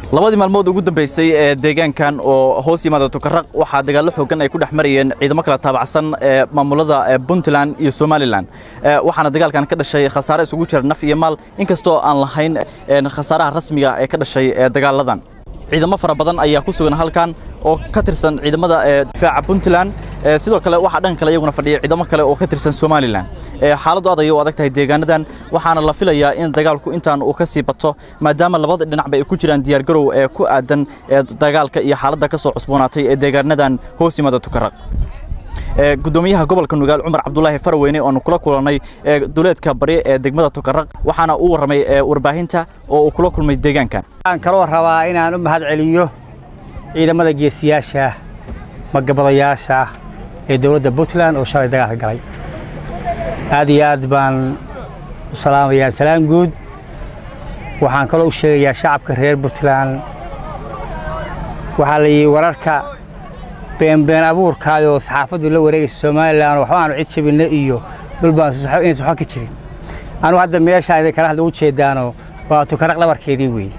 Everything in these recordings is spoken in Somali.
labadii maalmood ugu dambeysay ee deegaankan oo hoos yimaada tukaraq waxaa dagaallo xoogan ay ku dhex marayeen ciidamo kala taabacsan ee maamulada puntland iyo somalilan waxaana dagaalkan ka dhashay khasaare isugu jira naf iyo maal inkastoo aan lahayn khasaaraha rasmiga ee ka dhashay dagaaladan ciidamo fara badan ayaa ku sugan halkan oo ka tirsan ciidamada difaaca puntland sidoo kale waxaa dhanka kale iyaguna fadhiya ciidamo kale oo ka tirsan somalilan xaaladdu aad ayay u adag tahay deegaanadan waxaana la filayaa in dagaalku intaan uu ka sii bato maadaama labada dhinacba ay ku jiraan diyaargarow ee ku aadan dagaalka iyo xaaladda ka soo cusboonaatay ee deegaanadan hoos yimaada tukaraq gudoomiyaha gobolka nugaal cumar cabdulaahi faraweyne oonu kula kulannay duleedka bari ee degmada tukaraq waxaana uu warramay warbaahinta oo uu kula kulmay deegaankan waxaan kaloo rabaa inaan u mahad celiyo ciidamada geesiyaasha magabadayaasha ee dowladda puntland oo shalay dagaalka galay aad iyo aad baan u salaamayaa salaan guud waxaan kaloo u sheegayaa shacabka reer puntland waxaa la yidhi wararka beenbeen abuurkaayoo saxaafaddu la wareegaysa somalilan waxbaanu cid jabinno iyo dhulbaan inaysan waxba ka jirin anugu hadda meeshaan idin kala hadla u jeedaano waa tukaraq dhabarkeedii weeye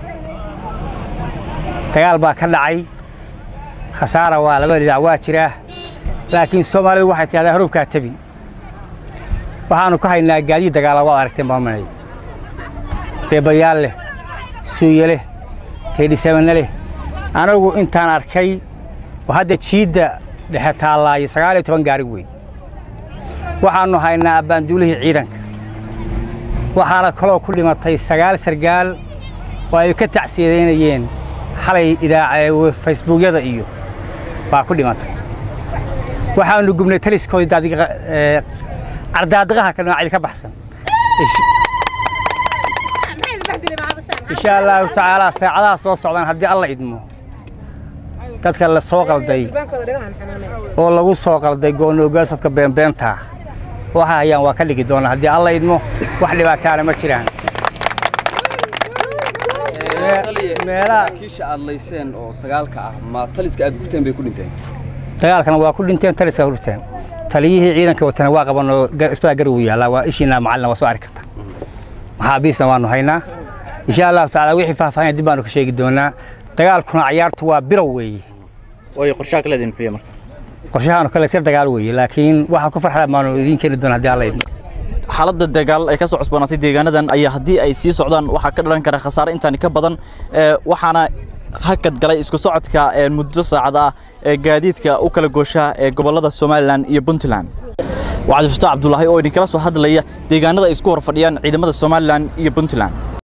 dagaal baa ka dhacay khasaara waa laba dhinac waa jiraa laakiin soomaalidu waxay tidhahdaa horubkaa tabin waxaannu ka haynaa gaadiid dagaala waad aragteen baamanay beebayaal leh suuye leh teedhisabanne leh anagu intaan arkay oo hadda jiidda dhexe taallaayo sagaal iyo toban gaari weyn waxaannu haynaa abbaanduulihii ciidanka waxaana kaloo ku dhimatay sagaal sargaal oo ay ka tacsiyadeynayeen xalay idaaca facebookyada iyo baa ku dhimatay waxaannu gubnay taliskoodii cardaadiqaha ka noocidi ka baxsan insha allaahu tacaalaa saacadaha soo socdaan haddii alla idmo dadka la soo qalday oo lagu soo qalday goonogaasadka beenbeentaa waxa hayaan waa ka dhigi doonaa haddii alla idmo wax dhibaataana ma jiraan kiisha aad layseen oo sagaalka ah ma taliska aad gubteen bay ku dhinteen dagaalkana waa ku dhinteen taliska ku dhinteen taliyihii ciidanka watana waa qabanoo isbaa garow yaallaa waa ishiina macalina waa soo arki karta maxaabiisna waannu haynaa insha allahu tacaala wixii faahfaahin dib baanu ka sheegi doonaa dagaalkuna cayaartu waa bilow weeye way qorshaha kaleedin muxuu marka qorshahaanu kale sir dagaal weeye laakiin waxaan ku farxada maanu idiin keeni doona haddii alla idmo xaaladda dagaal ay ka soo cusboonaatay deegaanadan ayaa haddii ay sii socdaan waxaa ka dhalan kara khasaare intaani ka badan waxaana hakad galay isku socodka muddo saacad ah ee gaadiidka u kala gooshaha ee gobollada somalilan iyo puntland waa cabdifataax cabdulaahi oo idinkala soo hadlaya deegaanada ay isku hor fadhiyaan ciidamada somalilan iyo puntland